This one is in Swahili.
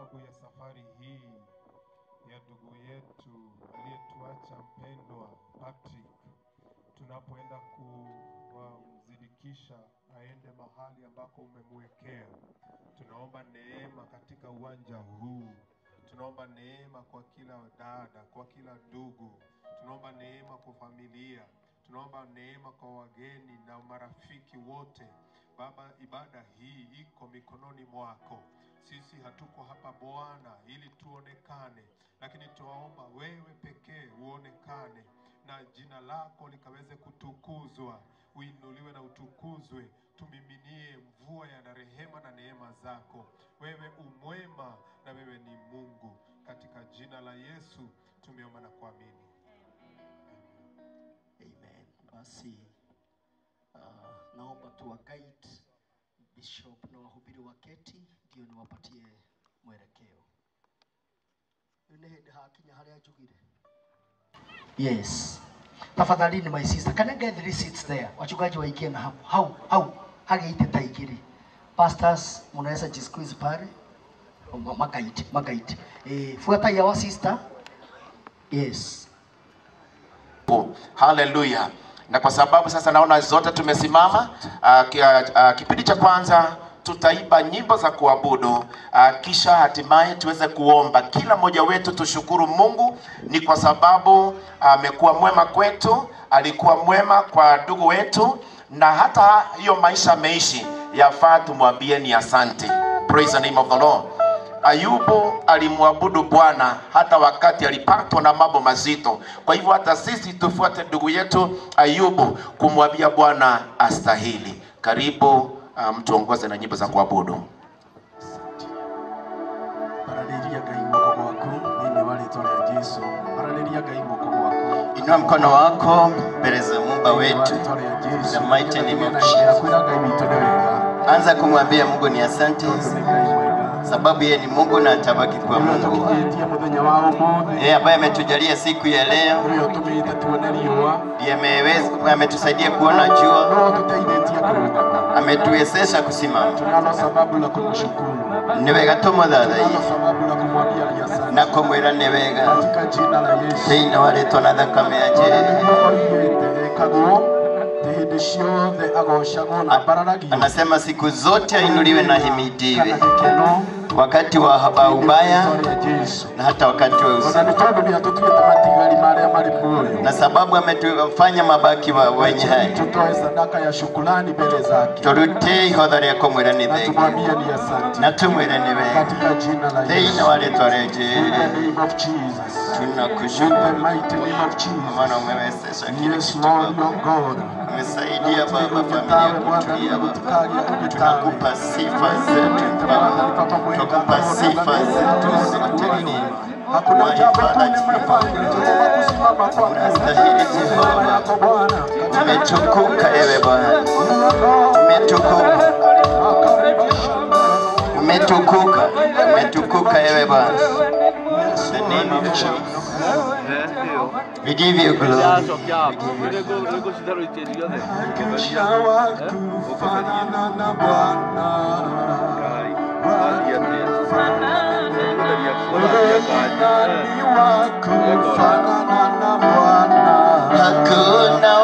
sababu ya safari hii ya ndugu yetu aliyetuacha mpendwa Patrick, tunapoenda kumzidikisha aende mahali ambako umemwekea. Tunaomba neema katika uwanja huu, tunaomba neema kwa kila dada, kwa kila ndugu, tunaomba neema kwa familia, tunaomba neema kwa wageni na marafiki wote. Baba, ibada hii iko mikononi mwako. Sisi hatuko hapa Bwana ili tuonekane, lakini tuwaomba wewe pekee uonekane na jina lako likaweze kutukuzwa, uinuliwe na utukuzwe. Tumiminie mvua ya na rehema na neema zako. Wewe umwema na wewe ni Mungu. Katika jina la Yesu tumeomba na kuamini. Amen. Basi uh, naomba tuwa guide bishop na wahubiri waketi ndio niwapatie mwelekeo. Rĩu nĩ hĩndĩ hakinya harĩa njugire. Yes. Tafadhalini my sister, can I get three seats there? Wachungaji waingie na hapo. Hau, hau, hageite ta igiri. Pastors, mnaweza jisqueeze pale. Ma- Magaiti, magaiti. Eh, fuata ya wa sister. Yes. Haleluya. Na kwa sababu sasa naona zote tumesimama, uh, ki, uh, kipindi cha kwanza tutaimba nyimbo za kuabudu uh, kisha hatimaye tuweze kuomba. Kila mmoja wetu tushukuru Mungu, ni kwa sababu amekuwa mwema kwetu, alikuwa mwema kwa ndugu wetu, na hata hiyo maisha ameishi, yafaa tumwambie ni asante. Praise the name of the Lord. Ayubu alimwabudu Bwana hata wakati alipatwa na mambo mazito. Kwa hivyo hata sisi tufuate ndugu yetu Ayubu kumwambia Bwana astahili. Karibu uh, mtuongoze na nyimbo za kuabudu. bararĩria ngai guoko gwaku thĩinĩ wa rĩtwa rĩa jesu bararĩria ngai guoko gwaku Inua mkono wako mbele za Muumba Thĩinĩ wa wetu. rĩtwa rĩa jesu The mighty name of na Jesus. kwĩra ngai witũ nĩ wega Anza kumwambia Mungu ni asante, Tondũ nĩ ngai mwega sababu yeye ni Mungu na atabaki kuwa ũrĩa Mungu. ũtũkinyĩtie mũthenya wa ũmũthĩ Yeye ambaye ametujalia siku ya leo, ũrĩa ũtũmĩte tuone riũa ndiye ameweza ametusaidia kuona jua, no tũteithĩtie kũrũgama ametuwezesha kusimama. tunalo sababu la kumshukuru Ni wega tumuthathaiye tunalo sababu la kumwambia ni asante na kumwĩra nĩ wega katika jina la yesu thĩinĩ wa rĩtwa na thakame ya Ona Jesũ. nĩguo oigĩte ekagwo thĩ hĩndĩ ciothe agocagwo na mbararagio Anasema siku zote ainuliwe na himidiwe, kana gĩkeno wakati wa wa ubaya rĩtwa rĩa jesu na hata wakati wa ona usiku. nĩ tondũ nĩ atũtuĩte matigari marĩa marĩ muoyo na sababu ametufanya mabaki wa wenye hai tutoe sadaka ya shukrani mbele zake turute ihodha rĩa kũmwĩra nĩ na thengi tumwambie ni asante na tumwĩre nĩ wega katika jina la thĩinĩ Yesu wa rĩtwa rĩa in the Jesũ name of Jesus in the tunakushukuru mighty name of maana Jesus umewezesha kile yes kitu Lord Baba. your God umesaidia Baba familia kutulia Baba tunakupa sifa zetu Baba tunakupa sifa zetu zote ni hakuna jambo Father, tumefanya Jehova kusimama kwako Unastahili Jehova. yako Bwana umetukuka ewe Bwana umetukuka umetukuka umetukuka ewe Bwana In the name of Jesus we give you glory kufanana na Bwana nani wa kufanana na Bwana hakuna